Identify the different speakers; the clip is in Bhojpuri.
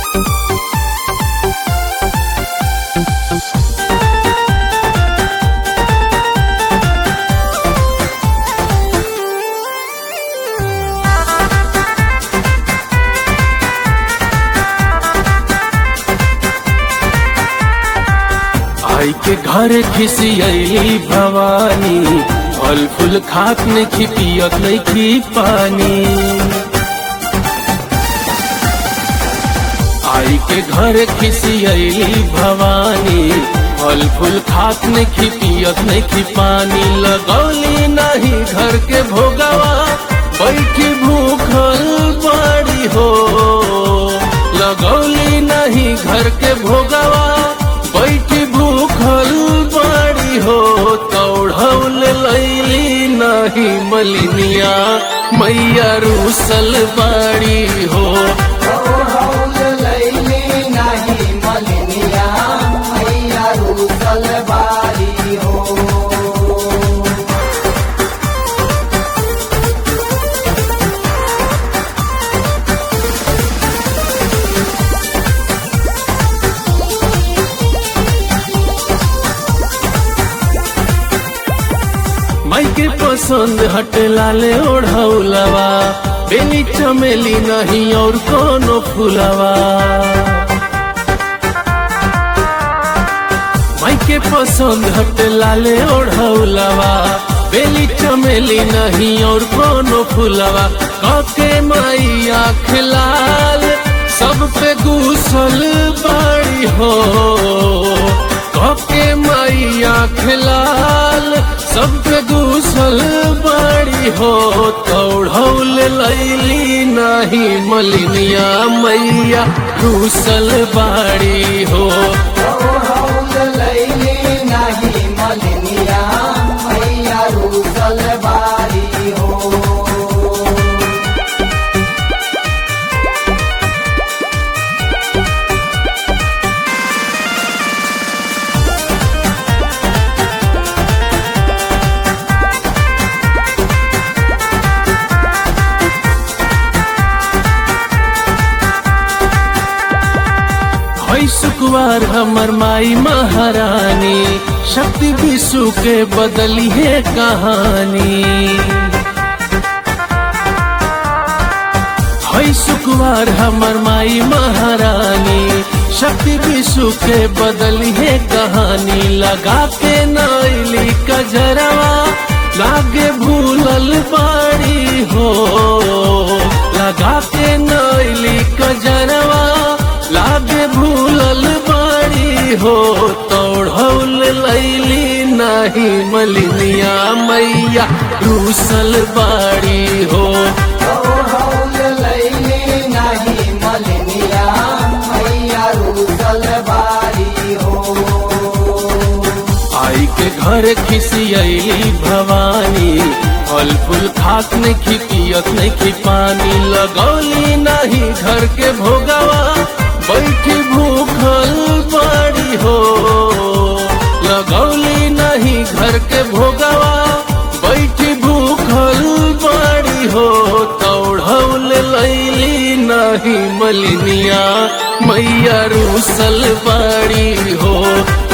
Speaker 1: आई के घर खिसियली भवानी फल फूल खात नहीं पियत नहीं पानी आई के घर खिसियली भवानी फल फूल खात नहीं पियत नहीं पानी लगौली नहीं घर के भोगवा बैठी भूखल बाड़ी हो लगौली नहीं घर के भोगवा बैठी भूखल बाड़ी हो तौढ़ौल लैली नहीं मलिनिया मैया रूसल बाड़ी हो
Speaker 2: बारी हो
Speaker 1: माई के पसंद हट लाले ओढ़ौलवा बेली चमेली नहीं और कोनो फुलवा माई के पसंद हट लाले ओढ़ौलवा बेली चमेली नहीं और कोनो फुलवा कके माई आँख लाल सब पे गुसल बाड़ी हो कके माई आँख लाल सब पे गुसल बाड़ी हो तौढ़ौल लैली नहीं मलिनिया मैया घुसल बाड़ी हो
Speaker 2: लैली नहीं मलिनिया मैया रूसल बारी हो
Speaker 1: हई सुकुवार हमर माई महारानी शक्ति विश्व के बदली है कहानी हई सुकुवार हमर माई महारानी शक्ति विश्व के बदली है कहानी लगा के नाइली कजरवा लागे भूलल बाड़ी हो लगा के नाइली कजरवा लागे भूलल बाड़ी हो तोढ़ौल लैली नहीं मलिनिया मैया रूसल बाड़ी हो
Speaker 2: लैली नहीं मलिनिया मैया रूसल बारी हो
Speaker 1: आई के घर खिसियली भवानी फल फूल खात नहीं पियत नहीं पानी लगौली नहीं घर के भोगवा बैठी भूखल बाड़ी हो लगौली नहीं घर के भोगवा बैठी भूखल बाड़ी हो तौढ़ौल लैली नहीं मलिनिया मैया रूसल बाड़ी हो